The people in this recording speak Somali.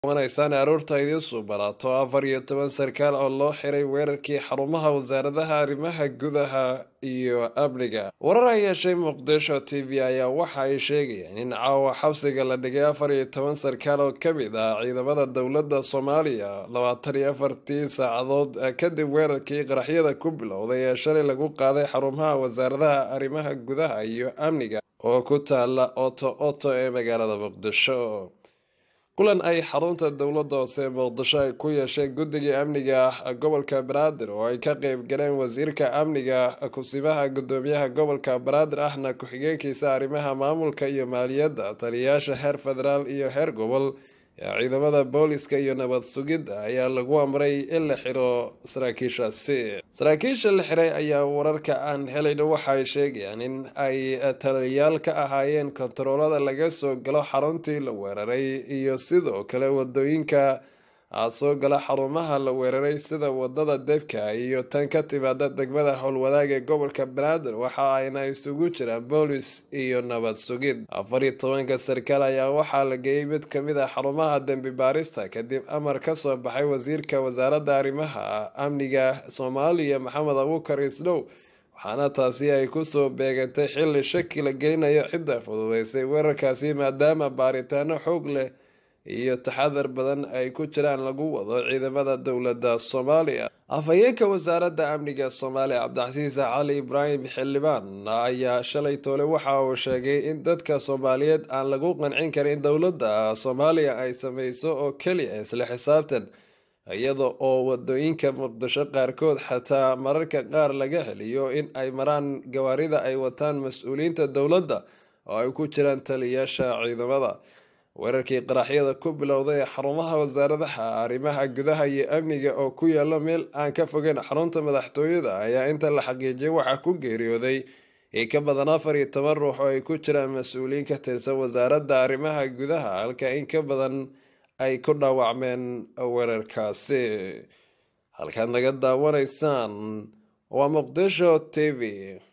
wanaysaan aroorta idiinsuu barato afar iyo toban sarkaal oo loo xiray weerarkii xarumaha wasaaradaha arrimaha gudaha iyo amniga warar ay yeeshay muqdisho t v ayaa waxa ay sheegayaan in caawa xabsiga la dhigay afar iyo toban sarkaal oo ka mid ah ciidamada dowladda soomaaliya labaatan iyo afartii saacadood kadib weerarkii qaraxyada ku bilowday ee shalay lagu qaaday xarumaha wasaaradaha arrimaha gudaha iyo amniga oo ku taala oto oto ee magaalada muqdisho kulan ay xarunta dowladda hoose muqdisho ay ku yeesheen guddiga amniga gobolka banaadir oo ay ka qeyb galeen wasiirka amniga kusimaha gudoomiyaha gobolka banaadir ahna ku-xigeenkiisa arrimaha maamulka iyo maaliyadda taliyayaasha heer federaal iyo heer gobol ee ciidamada booliska iyo nabad sugidda ayaa lagu amray in la xiro saraakiishaasi saraakiisha la xiray ayaa wararka aan helayn waxaay sheegayaan in ay taliyayaal ka ahaayeen kontaroolada laga soo galo xaruntii la weeraray iyo sidoo kale wadooyinka soo gala xarumaha la weeraray sida wadada debka iyo tan ka timaada degmada howlwadaag ee gobolka banaadir waxa ayna isugu jiraan boolis iyo nabad sugid afar iyo tobanka sarkaal ayaa waxaa la geeyey mid kamid a xarumaha dembi baarista kadib amar kasoo baxay wasiirka wasaaradda arrimaha amniga soomaaliya maxamed abuukar isdhow waxaana taasi ay kusoo beegantay xilli shaki la gelinayo cidda fududeysay weerarkaasi maadaama baaritaano xoog leh iyo taxadar badan ay ku jiraan lagu wado ciidamada dowladda soomaaliya afhayeenka wasaaradda amniga soomaaliya cabdicasiis cali ibraahim xildhibaan ayaa shalay toole waxa uu sheegay in dadka soomaaliyeed aan lagu qancin karin dowladda soomaaliya ay sameyso oo keliya isla xisaabtan iyada oo wadooyinka muqdisho qaarkood xataa mararka qaar laga heliyo in ay maraan gawaarida ay wataan mas-uuliyiinta dowladda oo ay ku jiraan taliyayaasha ciidamada weerarkii qaraxyada ku bilowday ee xarumaha wasaaradaha arrimaha gudaha iyo amniga oo ku yaala meel aan ka fogeyn xarunta madaxtooyada ayaa inta la xaqiijiyay waxaa ku geeriyooday in ka badan afar iyo toban ruux oo ay ku jiraan mas-uuliyiin ka tirsan wasaaradda arrimaha gudaha halka in ka badan ay ku dhaawacmeen weerarkaasi halkaad naga daawanaysaan waa muqdisho t v